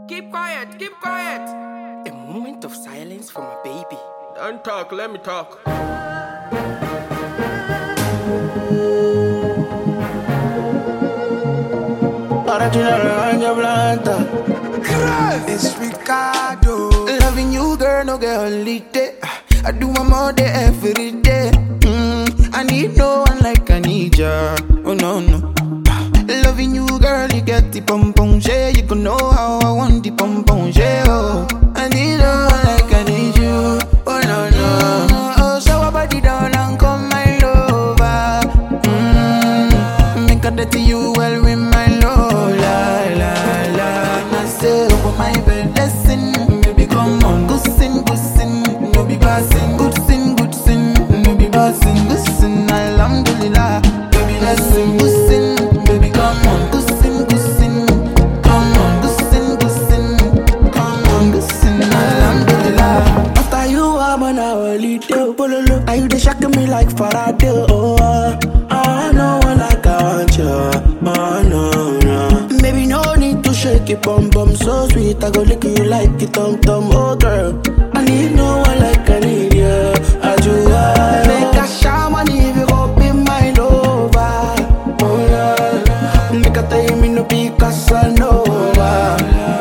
Keep quiet, keep quiet. A moment of silence for my baby. Don't talk, let me talk. Ahora tiene la rebaña blanca. It's Ricardo. Loving you, girl, no get holiday. I do my more day every day. Mm, I need no one like I need ya. Oh no no. Loving you, girl, you get the pom pom yeah. You can know how I want the pom pom yeah. Oh, I need no one like I need you. Oh no no. Oh, so I body down and come my lover. Mm, make a dirty you well with my love. La la la. I say over my bed, listen, baby, come on, good sin, good sin, no be passing, good sin, good sin, no be passing, good sin, alhamdulillah, baby, listen, good sin, baby, come on, good sin, good sin, come on, good sin, good sin, come on, good sin, alhamdulillah. After you, I'm on a holiday, bololo, and you they shocking me like Faraday, oh, uh, I know one like I want you, oh no, no. Baby, no need to shake it, bum bum so sweet. I go lick you like it, tum tum, oh girl. I need no one like I need you. I do I make a shaman if you go be my lover. Oh yeah, make a tell me no be Casanova.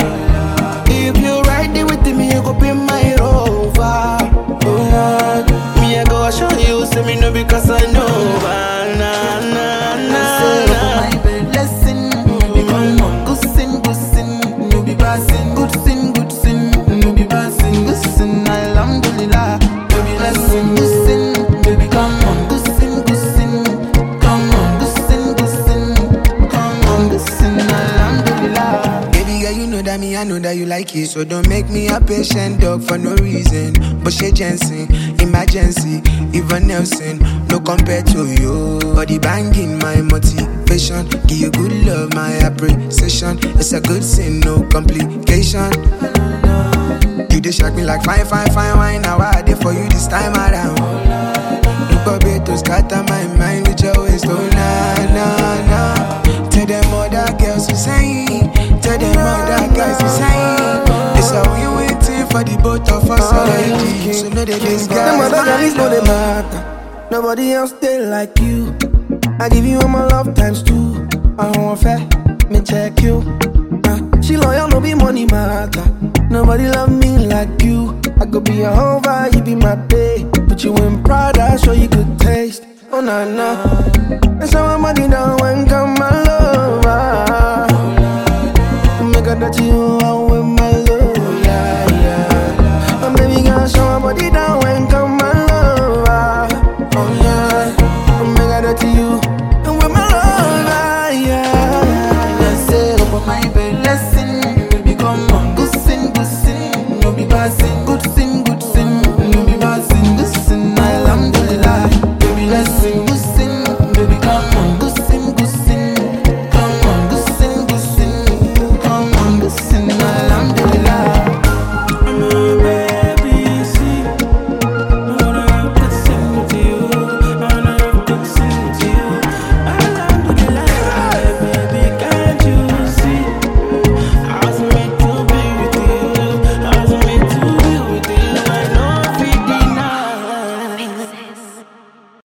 If you ride it with me, you go be my rover. Oh yeah, me I go show you, say me no be Casanova. Na na na na. My bed, listen, baby, come on, good sin, good sin, no be passing, good sin, good sin, no be passing, good sin, alhamdulillah, baby, listen, good sin, baby, come on, good sin, good sin, come on, good sin, good sin, come on, good sin, alhamdulillah. Baby girl, you know that me, I know that you like it. So don't make me a patient dog for no reason. But she Jensen, emergency, even Nelson, no compare to you. Body banging, my motivation. Give you good love, my appreciation. It's a good sin, no complication. You dey shock me like fine, fine, fine wine. Now I did for you this time around. Look up to scatter my mind with your waist, oh nah, nah, nah. Tell them other girls you saying, tell them other guys you saying. It's a we waiting for the both of us already. So know that this Them guy's other guys know they mine. matter. Nobody else they like you. I give you all my love times two. I don't want fair, me check you. Uh, she loyal, no be money matter. Nobody love me like you. I could be a hover, you be my babe. Put you in Prada, show you good taste. Oh na na, and so my money down when come my lover. Make a that you out with